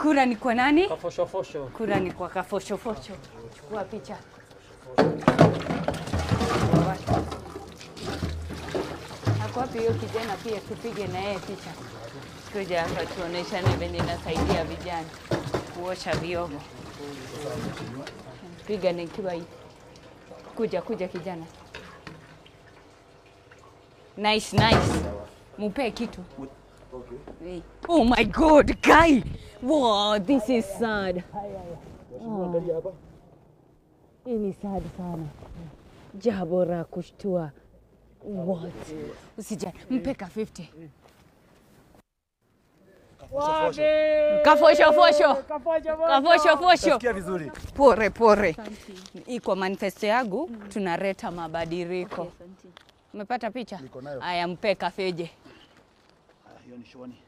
Kura ni kwa nani? Kafoshofosho. Kura ni kwa kafoshofosho. Chukua picha. Ako wapi hiyo kijana pia tupige na yeye picha. Kuja hapa tuoneshane venye nasaidia vijana kuosha vyombo. Piga nikiwa hivi. Kuja kuja kijana. Nice nice. Mupe kitu. Hey. Oh my god, guy. Wow, this is sad. Oh. Hii ni sad sana. Jambo la kushtua. What? Usijali, mpe ka 50. Kafosho fosho. Kafosho fosho. Sikia vizuri. Pore pore. Hii kwa manifesto yangu tunaleta mabadiliko. Umepata picha? Niko nayo. Aya, mpe kafeje. Ah, Hiyo ni shwani.